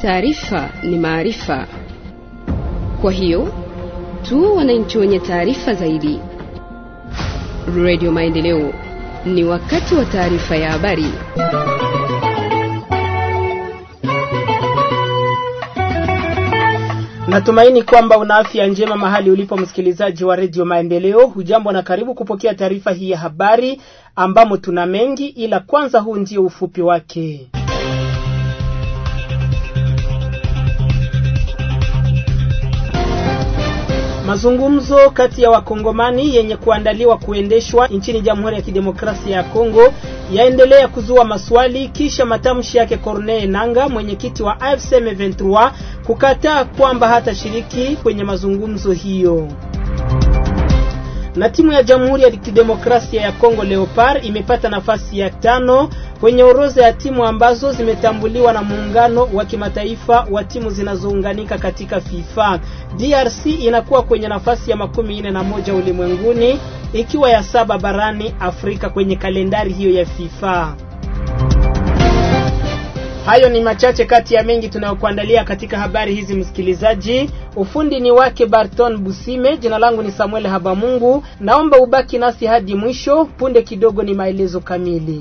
taarifa ni maarifa. Kwa hiyo tu wananchi wenye taarifa zaidi. Radio Maendeleo, ni wakati wa taarifa ya habari. Natumaini kwamba una afya njema mahali ulipo msikilizaji wa redio Maendeleo. Hujambo na karibu kupokea taarifa hii ya habari ambamo tuna mengi, ila kwanza huu ndio ufupi wake. Mazungumzo kati ya wakongomani yenye kuandaliwa kuendeshwa nchini Jamhuri ya Kidemokrasia ya Kongo yaendelea kuzua maswali kisha matamshi yake Corneille Nanga, mwenyekiti wa AFC M23, kukataa kwamba hatashiriki kwenye mazungumzo hiyo. Na timu ya Jamhuri ya Kidemokrasia ya Kongo Leopard imepata nafasi ya tano kwenye orodha ya timu ambazo zimetambuliwa na muungano wa kimataifa wa timu zinazounganika katika FIFA. DRC inakuwa kwenye nafasi ya makumi nne na moja ulimwenguni ikiwa ya saba barani Afrika kwenye kalendari hiyo ya FIFA. Hayo ni machache kati ya mengi tunayokuandalia katika habari hizi, msikilizaji. Ufundi ni wake Barton Busime, jina langu ni Samuel Habamungu. Naomba ubaki nasi hadi mwisho. Punde kidogo ni maelezo kamili.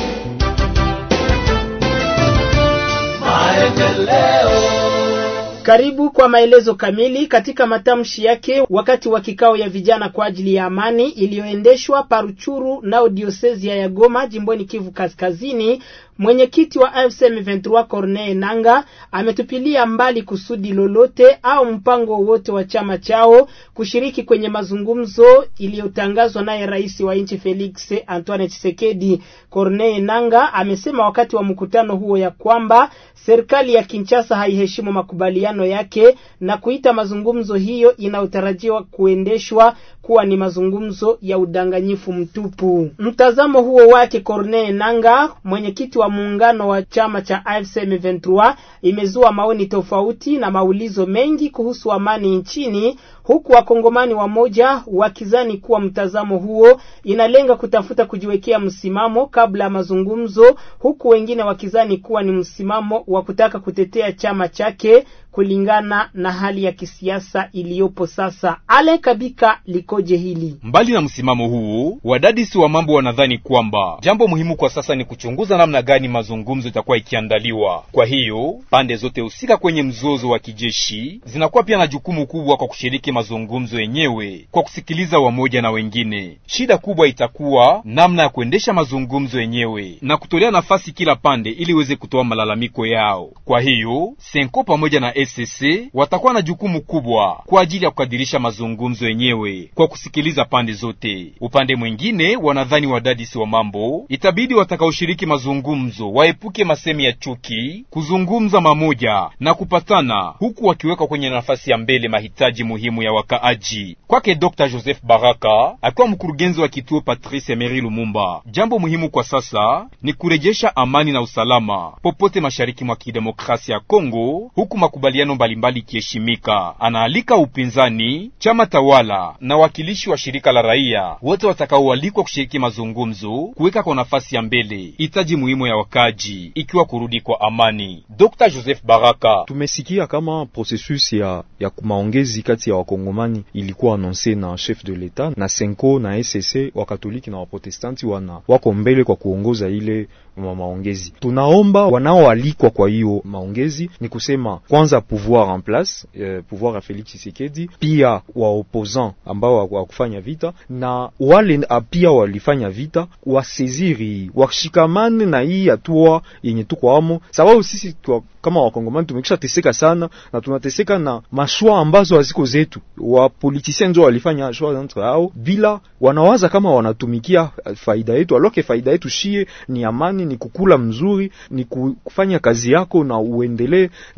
Karibu kwa maelezo kamili. Katika matamshi yake wakati wa kikao ya vijana kwa ajili ya amani iliyoendeshwa Paruchuru nao diosezia ya Goma jimboni Kivu Kaskazini, mwenyekiti wa AFC M23 Corneille Nanga ametupilia mbali kusudi lolote au mpango wowote wa chama chao kushiriki kwenye mazungumzo iliyotangazwa naye rais wa nchi Felix Antoine Tshisekedi. Corneille Nanga amesema wakati wa mkutano huo ya kwamba serikali ya Kinshasa haiheshimu makubaliano yake na kuita mazungumzo hiyo inayotarajiwa kuendeshwa kuwa ni mazungumzo ya udanganyifu mtupu. Mtazamo huo wake Corneille Nanga, mwenyekiti wa muungano wa chama cha AFC M23, imezua maoni tofauti na maulizo mengi kuhusu amani nchini, huku wakongomani wamoja wakizani kuwa mtazamo huo inalenga kutafuta kujiwekea msimamo kabla ya mazungumzo, huku wengine wakizani kuwa ni msimamo wa kutaka kutetea chama chake kulingana na hali ya kisiasa iliyopo sasa. Ale Kabika likoje hili? Mbali na msimamo huu, wadadisi wa mambo wanadhani kwamba jambo muhimu kwa sasa ni kuchunguza namna gani mazungumzo itakuwa ikiandaliwa. Kwa hiyo pande zote husika kwenye mzozo wa kijeshi zinakuwa pia na jukumu kubwa kwa kushiriki mazungumzo yenyewe kwa kusikiliza wamoja na wengine. Shida kubwa itakuwa namna ya kuendesha mazungumzo yenyewe na kutolea nafasi kila pande ili iweze kutoa malalamiko yao. Kwa hiyo Senko pamoja na SCC watakuwa na jukumu kubwa kwa ajili ya kukadirisha mazungumzo yenyewe kwa kusikiliza pande zote. Upande mwingine, wanadhani wadadisi wa mambo itabidi watakaoshiriki mazungumzo waepuke masemi ya chuki, kuzungumza mamoja na kupatana, huku wakiweka kwenye nafasi ya mbele mahitaji muhimu ya wakaaji. Kwake Dr. Joseph Baraka akiwa mkurugenzi wa kituo Patrice Emery Lumumba, jambo muhimu kwa sasa ni kurejesha amani na usalama popote mashariki mwa kidemokrasia ya Kongo, huku makubaliano mbalimbali ikiheshimika. Anaalika upinzani, chama tawala na wakilishi wa shirika la raia wote watakaoalikwa kushiriki mazungumzo kuweka kwa nafasi ya mbele hitaji muhimu ya wakaji ikiwa kurudi kwa amani. Dr. Joseph Baraka: tumesikia kama processus ya, ya maongezi kati ya wakongomani ilikuwa anonse na chef de l'etat na Senko na SSC wakatoliki na waprotestanti wana wako mbele kwa kuongoza ile ma maongezi. Tunaomba wanaoalikwa kwa hiyo maongezi ni kusema kwanza pouvoir en place eh, pouvoir ya Felix Tshisekedi, pia wa opposant ambao wa kufanya vita na wale pia walifanya vita waseziri washikamane na hii hatua yenye tuko amo, sababu sisi tuwa, kama wakongomani tumekisha teseka sana na tunateseka na mashua ambazo haziko zetu. Wa politiciens ndio walifanya shua entre hao bila wanawaza kama wanatumikia faida yetu, aloke faida yetu shie ni amani, ni kukula mzuri, ni kufanya kazi yako na uendelee na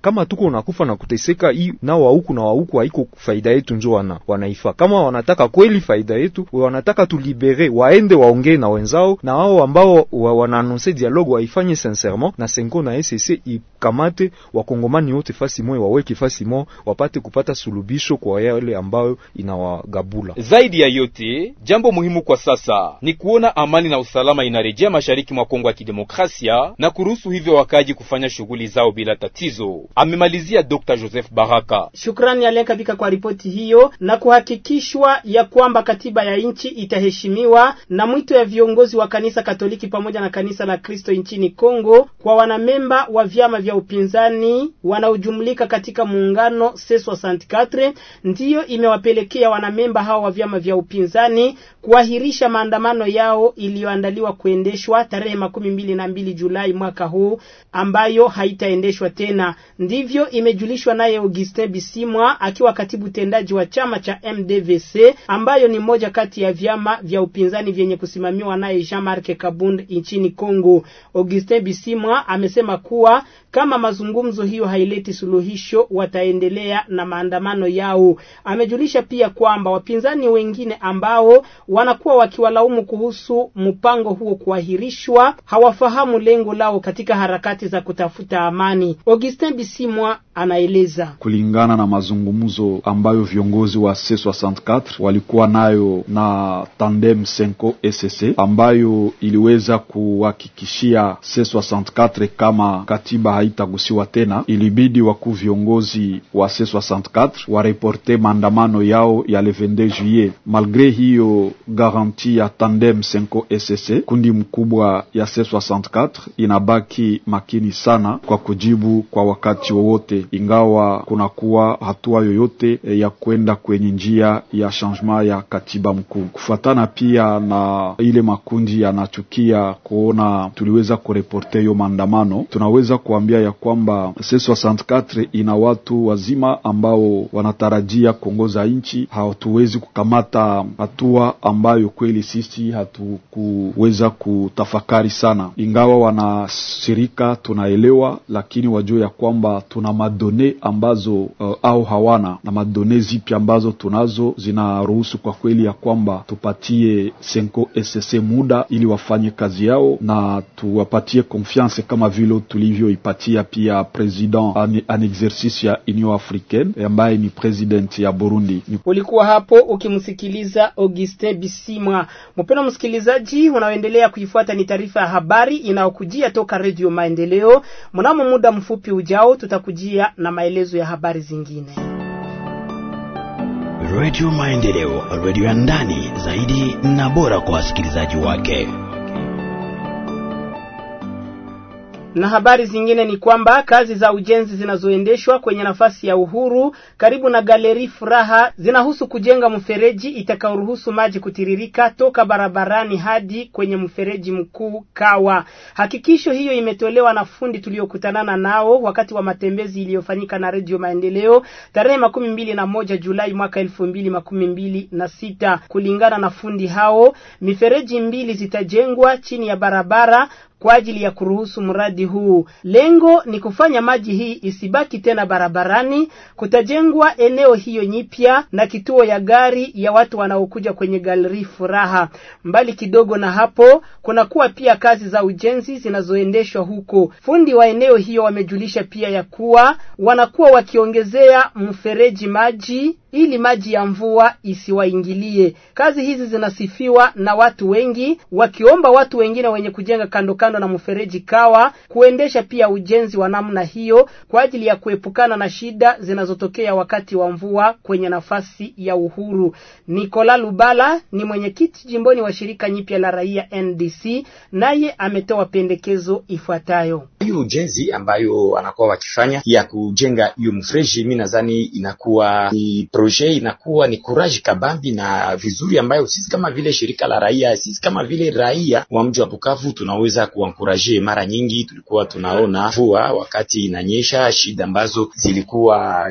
kama tuko nakufa na kuteseka, hii na wa huku na wa huku haiko faida yetu, njo wana wanaifa. Kama wanataka kweli faida yetu, wanataka tulibere, waende waongee na wenzao, na wao ambao wa, wanaanonse dialogue waifanye sincèrement, na Senko na SSC ikamate wakongomani wote fasi moja, waweke fasi moja, wapate kupata sulubisho kwa yale ambayo inawagabula. Zaidi ya yote, jambo muhimu kwa sasa ni kuona amani na usalama inarejea mashariki mwa Kongo ya Kidemokrasia na kuruhusu hivyo wakaji kufanya shughuli zao bila tatizo, amemalizia Dr. Joseph Baraka. Shukrani Alekabika kwa ripoti hiyo na kuhakikishwa ya kwamba katiba ya nchi itaheshimiwa na mwito ya viongozi wa kanisa Katoliki pamoja na kanisa la Kristo nchini Kongo kwa wanamemba wa vyama vya upinzani wanaojumlika katika muungano C64 ndiyo imewapelekea wanamemba hao wa vyama vya upinzani kuahirisha maandamano yao iliyoandaliwa kuendeshwa tarehe makumi mbili na mbili Julai mwaka huu ambayo haitaendeshwa tena. Ndivyo imejulishwa naye Augustin Bisimwa akiwa katibu tendaji wa chama cha MDVC ambayo ni moja kati ya vyama vya upinzani vyenye kusimamiwa naye Jean-Marc Kabund nchini Kongo. Augustin Bisimwa amesema kuwa kama mazungumzo hiyo haileti suluhisho, wataendelea na maandamano yao. Amejulisha pia kwamba wapinzani wengine ambao wanakuwa wakiwalaumu kuhusu mpango huo kuahirishwa hawafahamu lengo lao katika harakati za kutafuta amani. Augustin Bisimwa anaeleza. Kulingana na mazungumzo ambayo viongozi wa C64 walikuwa nayo na Tandem Senko SSC ambayo iliweza kuhakikishia C64 kama katiba haitagusiwa tena, ilibidi wakuu viongozi wa C64 wareporte maandamano yao ya le 22 juillet. Malgre hiyo garanti ya Tandem Senko SSC, kundi mkubwa ya C64 inabaki makini sana kwa kujibu kwa wakati wowote, ingawa kunakuwa hatua yoyote ya kwenda kwenye njia ya changement ya katiba mkuu. Kufuatana pia na ile makundi yanachukia kuona tuliweza kureporte hiyo maandamano, tunaweza kuambia ya kwamba C64 ina watu wazima ambao wanatarajia kuongoza nchi. Hatuwezi kukamata hatua ambayo kweli sisi hatukuweza kutafakari sana, ingawa wanashirika tunaelewa, lakini wajue ya kwamba tuna madone ambazo uh, au hawana na madone zipi ambazo tunazo zinaruhusu kwa kweli ya kwamba tupatie Senko SSC muda ili wafanye kazi yao na tuwapatie confiance kama vile tulivyoipatia pia president an, an exercice ya Union Africaine ambaye ni president ya Burundi. Ulikuwa hapo ukimsikiliza Augustin Bisimwa. Mpendwa msikilizaji, unaoendelea kuifuata ni taarifa ya habari inayokujia toka Radio Maendeleo. Mnamo muda mfupi ujao, tutakujia na maelezo ya habari zingine. Radio Maendeleo, radio ya ndani zaidi na bora kwa wasikilizaji wake. Na habari zingine ni kwamba kazi za ujenzi zinazoendeshwa kwenye nafasi ya Uhuru karibu na Galeri Furaha zinahusu kujenga mfereji itakayoruhusu maji kutiririka toka barabarani hadi kwenye mfereji mkuu Kawa. Hakikisho hiyo imetolewa na fundi tuliokutanana nao wakati wa matembezi iliyofanyika na Radio Maendeleo tarehe makumi mbili na moja Julai mwaka elfu mbili makumi mbili na sita. Kulingana na fundi hao, mifereji mbili zitajengwa chini ya barabara kwa ajili ya kuruhusu mradi huu. Lengo ni kufanya maji hii isibaki tena barabarani. Kutajengwa eneo hiyo nyipya na kituo ya gari ya watu wanaokuja kwenye galeri Furaha. Mbali kidogo na hapo, kunakuwa pia kazi za ujenzi zinazoendeshwa huko. Fundi wa eneo hiyo wamejulisha pia ya kuwa wanakuwa wakiongezea mfereji maji ili maji ya mvua isiwaingilie. Kazi hizi zinasifiwa na watu wengi, wakiomba watu wengine wenye kujenga kando kando na mfereji Kawa kuendesha pia ujenzi wa namna hiyo kwa ajili ya kuepukana na shida zinazotokea wakati wa mvua kwenye nafasi ya Uhuru. Nikola Lubala ni mwenyekiti jimboni wa shirika nyipya la raia NDC, naye ametoa pendekezo ifuatayo. Hiyo ujenzi ambayo anakuwa wakifanya ya kujenga hiyo mfereji, mimi nadhani inakuwa ni projet inakuwa ni courage kabambi na vizuri, ambayo sisi kama vile shirika la raia, sisi kama vile raia wa mji wa Bukavu tunaweza kuankuraje. Mara nyingi tulikuwa tunaona mvua wakati inanyesha, shida ambazo zilikuwa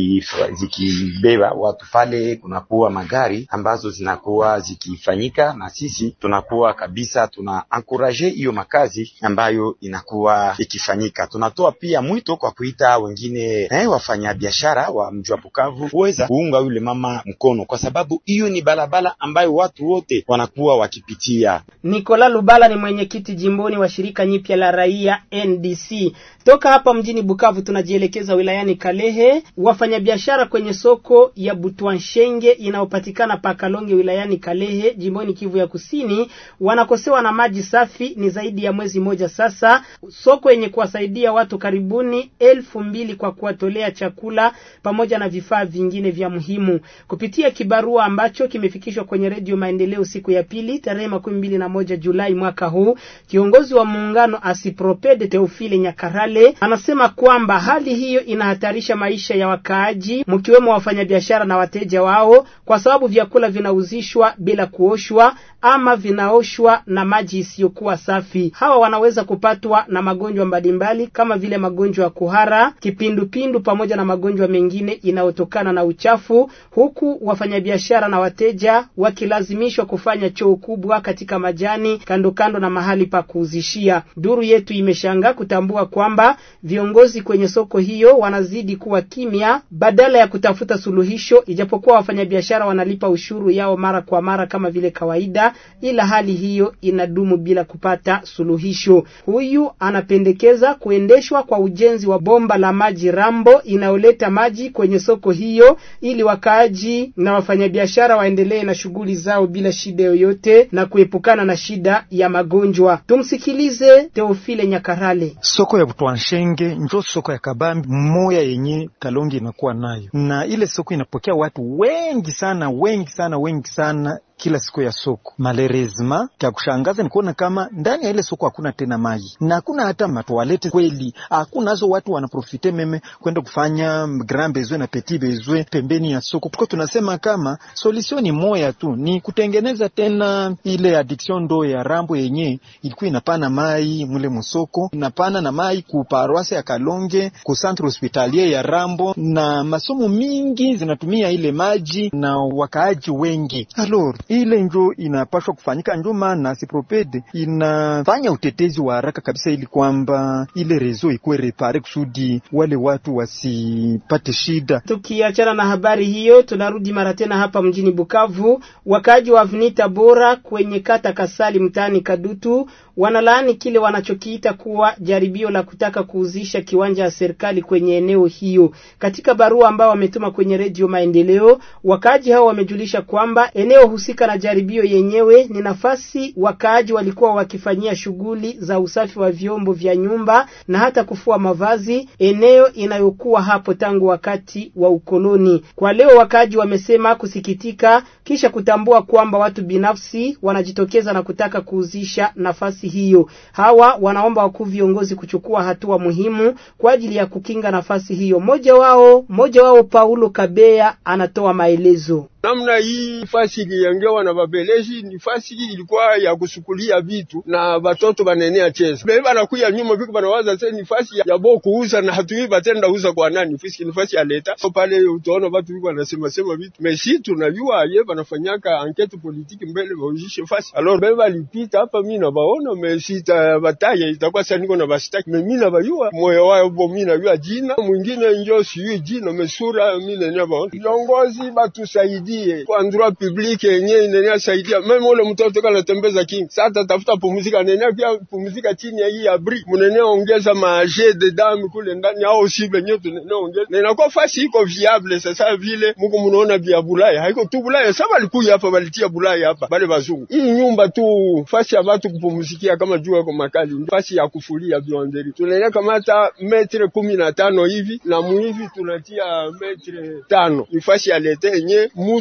zikibeba ziki watu pale, kunakuwa magari ambazo zinakuwa zikifanyika, na sisi tunakuwa kabisa tuna ankuraje hiyo makazi ambayo inakuwa ikifanyika. Tunatoa pia mwito kwa kuita wengine eh, wafanyabiashara wa mji wa Bukavu kuweza kuunga yule mama mkono, kwa sababu hiyo ni barabara ambayo watu wote wanakuwa wakipitia. Nikola Lubala ni mwenyekiti jimboni wa shirika nyipya la raia NDC. Toka hapa mjini Bukavu tunajielekeza wilayani Kalehe. Wafanyabiashara kwenye soko ya Butwanshenge inayopatikana Pakalonge wilayani Kalehe jimboni Kivu ya Kusini wanakosewa na maji safi ni zaidi ya mwezi mmoja sasa, soko yenye kuwasaidia watu karibuni elfu mbili kwa kuwatolea chakula pamoja na vifaa vingine vya muhimu. Kupitia kibarua ambacho kimefikishwa kwenye Redio Maendeleo siku ya pili tarehe makumi mbili na moja Julai mwaka huu, kiongozi wa muungano Asipropede Teofile Nyakarale anasema kwamba hali hiyo inahatarisha maisha ya wakaaji, mkiwemo wafanyabiashara na wateja wao, kwa sababu vyakula vinauzishwa bila kuoshwa ama vinaoshwa na maji isiyokuwa safi. Hawa wanaweza kupatwa na magonjwa mbalimbali kama vile magonjwa ya kuhara, kipindupindu pamoja na magonjwa mengine inayotokana na uchafu, huku wafanyabiashara na wateja wakilazimishwa kufanya choo kubwa katika majani kando kando na mahali pa kuuzishia. Duru yetu imeshangaa kutambua kwamba viongozi kwenye soko hiyo wanazidi kuwa kimya badala ya kutafuta suluhisho, ijapokuwa wafanyabiashara wanalipa ushuru yao mara kwa mara kama vile kawaida, ila hali hiyo inadumu bila kupata suluhisho. Huyu anapendekeza kuendeshwa kwa ujenzi wa bomba la maji Rambo inayoleta maji kwenye soko hiyo ili wakaaji na wafanyabiashara waendelee na shughuli zao bila shida yoyote na kuepukana na shida ya magonjwa. Tumsikilize Teofile Nyakarale. Soko ya Butwanshenge njo soko ya kabambi moya yenye Kalonge inakuwa nayo, na ile soko inapokea watu wengi sana wengi sana wengi sana kila siku ya soko. Malerezma cha kushangaza ni kuona kama ndani ya ile soko hakuna tena maji na hakuna hata matoalete kweli, hakunazo. Watu wanaprofite meme kwenda kufanya grand besoin na petit besoin pembeni ya soko. Tuko tunasema kama solution ni moya tu, ni kutengeneza tena ile addiction ndo ya Rambo yenye ilikuwa inapana mai mule musoko, inapana na mai ku paroisse ya Kalonge, ku centre hospitalier ya Rambo, na masomo mingi zinatumia ile maji na wakaaji wengi alors ile njo inapashwa kufanyika, njo maana Sipropede inafanya utetezi wa haraka kabisa, ili kwamba ile rezo ikuwe repare kusudi wale watu wasipate shida. Tukiachana na habari hiyo, tunarudi mara tena hapa mjini Bukavu. Wakaaji wa Avenida Bora kwenye kata Kasali mtaani Kadutu wanalaani kile wanachokiita kuwa jaribio la kutaka kuuzisha kiwanja ya serikali kwenye eneo hiyo. Katika barua ambao wametuma kwenye Redio Maendeleo, wakaaji hao wamejulisha kwamba eneo husika na jaribio yenyewe ni nafasi wakaaji walikuwa wakifanyia shughuli za usafi wa vyombo vya nyumba na hata kufua mavazi, eneo inayokuwa hapo tangu wakati wa ukoloni. Kwa leo wakaaji wamesema kusikitika kisha kutambua kwamba watu binafsi wanajitokeza na kutaka kuuzisha nafasi hiyo. Hawa wanaomba wakuu viongozi kuchukua hatua muhimu kwa ajili ya kukinga nafasi hiyo. Mmoja wao mmoja wao Paulo Kabea anatoa maelezo. namna hii fasi iliyengewa na babeleji ni fasi ilikuwa ya kusukulia vitu na batoto banenea cheza bebe banakuya nyuma biko banawaza se ni fasi ya bo kuuza na hatui batenda uza kwa nani fiski ni fasi ya leta so pale utaona batu biko banasema sema vitu mesi tunajua ye banafanyaka ankete politiki mbele baujishe fasi alors bebe balipita hapa mimi na baona mesi ta bataye itakuwa sasa niko na bastaki me mimi na bayua moyo wao bo mimi na yua jina mwingine njo siyo jina mesura mimi na baona viongozi batusaidie kwa droit public yenye inenea saidia meme ule mtoto kana tembeza king sasa tafuta pumzika nenea pia pumzika chini ya hii abri mnenea ongeza maje de dame kule ndani au sible nyote nenea ongeza na inakuwa fasi iko viable sasa vile mko mnaona vya Bulaya haiko tu Bulaya sasa walikuja hapa walitia Bulaya hapa bale bazungu hii nyumba tu fasi ya watu kupumzikia kama jua kwa makali fasi ya kufulia vionderi tunenea kamata metre kumi na tano hivi na muhivi tunatia metre tano ni fasi ya lete yenye mutu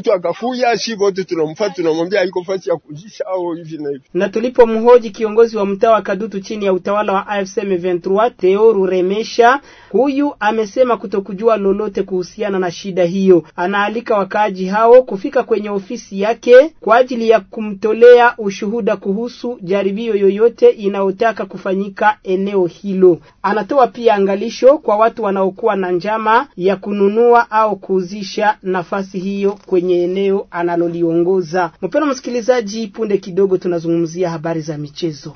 mtu akakuya, si wote tunamfuata, tunamwambia haiko fasi ya kujisha au hivi na hivi. Na tulipomhoji kiongozi wa mtaa wa Kadutu chini ya utawala wa AFC M23 Theo Ruremesha, huyu amesema kutokujua lolote kuhusiana na shida hiyo. Anaalika wakaaji hao kufika kwenye ofisi yake kwa ajili ya kumtolea ushuhuda kuhusu jaribio yoyote inayotaka kufanyika eneo hilo. Anatoa pia angalisho kwa watu wanaokuwa na njama ya kununua au kuuzisha nafasi hiyo kwenye eneo analoliongoza. Mpendwa msikilizaji, punde kidogo tunazungumzia habari za michezo.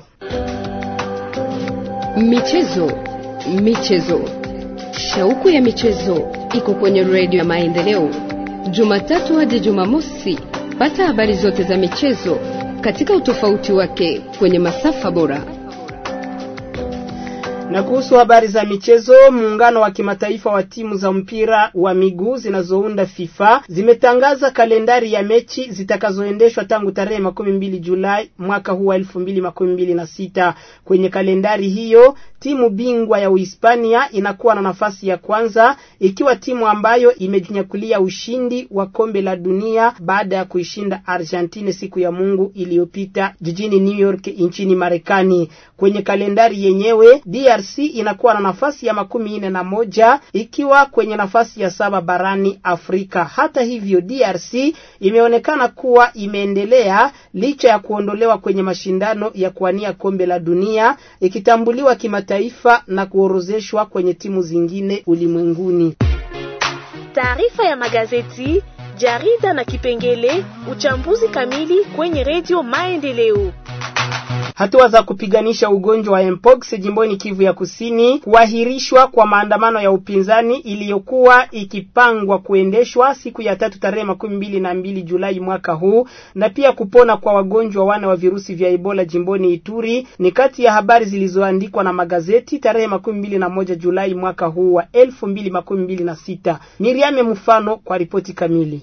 Michezo, michezo, shauku ya michezo iko kwenye redio ya Maendeleo, Jumatatu hadi Jumamosi. Pata habari zote za michezo katika utofauti wake kwenye masafa bora. Na kuhusu habari za michezo, muungano wa kimataifa wa timu za mpira wa miguu zinazounda FIFA zimetangaza kalendari ya mechi zitakazoendeshwa tangu tarehe makumi mbili Julai mwaka huu wa elfu mbili makumi mbili na sita. Kwenye kalendari hiyo timu bingwa ya Uhispania inakuwa na nafasi ya kwanza ikiwa timu ambayo imejinyakulia ushindi wa kombe la dunia baada ya kuishinda Argentina siku ya Mungu iliyopita jijini New York nchini Marekani. Kwenye kalendari yenyewe DRC inakuwa na nafasi ya makumi nne na moja ikiwa kwenye nafasi ya saba barani Afrika. Hata hivyo, DRC imeonekana kuwa imeendelea licha ya kuondolewa kwenye mashindano ya kuwania kombe la dunia ikitambuliwa kimataifa na kuorozeshwa kwenye timu zingine ulimwenguni. Taarifa ya magazeti, jarida na kipengele uchambuzi kamili kwenye redio Maendeleo. Hatua za kupiganisha ugonjwa wa mpox jimboni Kivu ya Kusini, kuahirishwa kwa maandamano ya upinzani iliyokuwa ikipangwa kuendeshwa siku ya tatu tarehe makumi mbili na mbili Julai mwaka huu, na pia kupona kwa wagonjwa wane wa virusi vya Ebola jimboni Ituri ni kati ya habari zilizoandikwa na magazeti tarehe makumi mbili na moja Julai mwaka huu wa elfu mbili makumi mbili na sita. Miriame Mfano kwa ripoti kamili.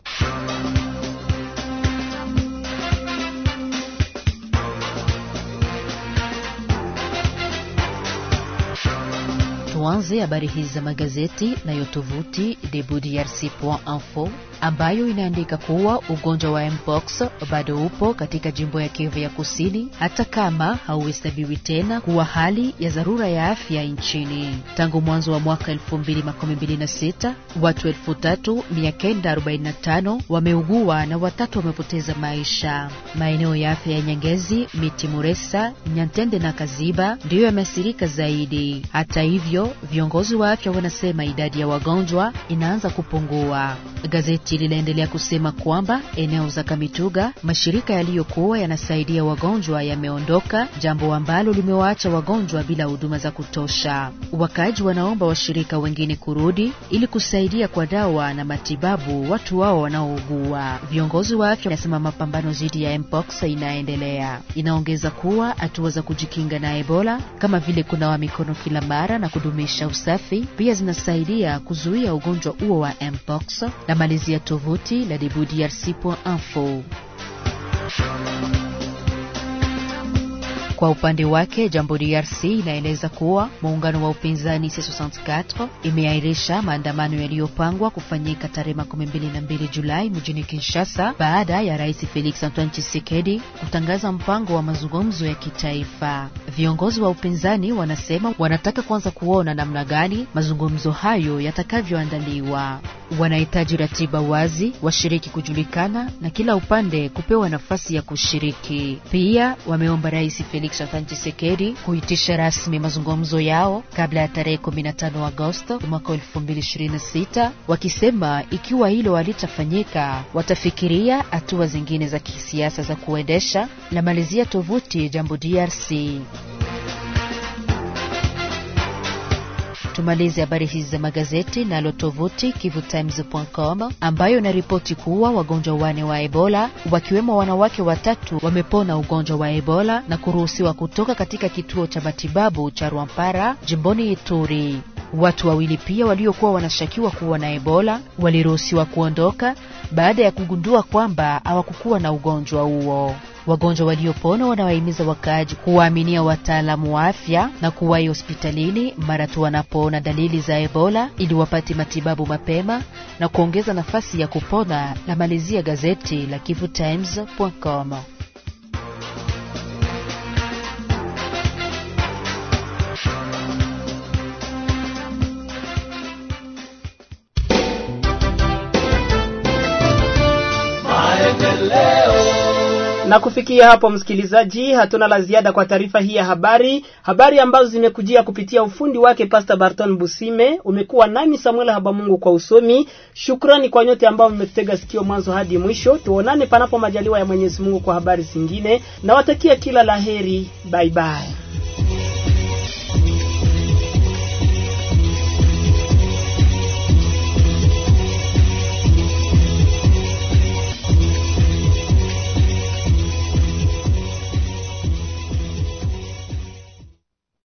Tuanze habari hizi za magazeti nayo tovuti debudrc.info ambayo inaandika kuwa ugonjwa wa mpox bado upo katika jimbo ya Kivu ya Kusini, hata kama hauhesabiwi tena kuwa hali ya dharura ya afya nchini. Tangu mwanzo wa mwaka 2026 watu 3945 wameugua na watatu wamepoteza maisha. Maeneo ya afya ya Nyangezi, Miti Muresa, Nyantende na Kaziba ndiyo yameathirika zaidi. Hata hivyo, viongozi wa afya wanasema idadi ya wagonjwa inaanza kupungua. Gazeti linaendelea kusema kwamba eneo za Kamituga mashirika yaliyokuwa yanasaidia wagonjwa yameondoka, jambo ambalo limewaacha wagonjwa bila huduma za kutosha. Wakaaji wanaomba washirika wengine kurudi ili kusaidia kwa dawa na matibabu watu wao wanaougua. Viongozi wa afya wanasema mapambano dhidi ya mpox inaendelea. Inaongeza kuwa hatua za kujikinga na Ebola kama vile kunawa mikono kila mara na kudumisha usafi pia zinasaidia kuzuia ugonjwa huo wa mpox na malizi ya tovuti la debudrc.info. Kwa upande wake Jambo DRC inaeleza kuwa muungano wa upinzani C64 imeahirisha maandamano yaliyopangwa kufanyika tarehe 22 Julai mjini Kinshasa baada ya Rais Felix Antoine Tshisekedi kutangaza mpango wa mazungumzo ya kitaifa. Viongozi wa upinzani wanasema wanataka kwanza kuona namna gani mazungumzo hayo yatakavyoandaliwa. Wanahitaji ratiba wazi, washiriki kujulikana na kila upande kupewa nafasi ya kushiriki. Pia wameomba Rais Felix Antoine Tshisekedi kuitisha rasmi mazungumzo yao kabla ya tarehe 15 Agosto mwaka 2026, wakisema ikiwa hilo halitafanyika watafikiria hatua zingine za kisiasa za kuendesha. La malizia tovuti Jambo DRC. Tumalize habari hizi za magazeti nalo tovuti kivutimes.com ambayo inaripoti kuwa wagonjwa wane wa Ebola wakiwemo wanawake watatu wamepona ugonjwa wa Ebola na kuruhusiwa kutoka katika kituo cha matibabu cha Rwampara jimboni Ituri. Watu wawili pia waliokuwa wanashakiwa kuwa na Ebola waliruhusiwa kuondoka baada ya kugundua kwamba hawakukuwa na ugonjwa huo. Wagonjwa waliopona wanawahimiza wakaaji kuwaaminia wataalamu wa afya na kuwahi hospitalini mara tu wanapoona dalili za Ebola ili wapate matibabu mapema na kuongeza nafasi ya kupona. La malizia gazeti la kivutimes.com. Na kufikia hapo, msikilizaji, hatuna la ziada kwa taarifa hii ya habari, habari ambazo zimekujia kupitia ufundi wake Pastor Barton Busime. Umekuwa nami Samuel Habamungu kwa usomi. Shukrani kwa nyote ambao mmetega sikio mwanzo hadi mwisho. Tuonane panapo majaliwa ya Mwenyezi Mungu kwa habari zingine. Nawatakia kila laheri, bye bye.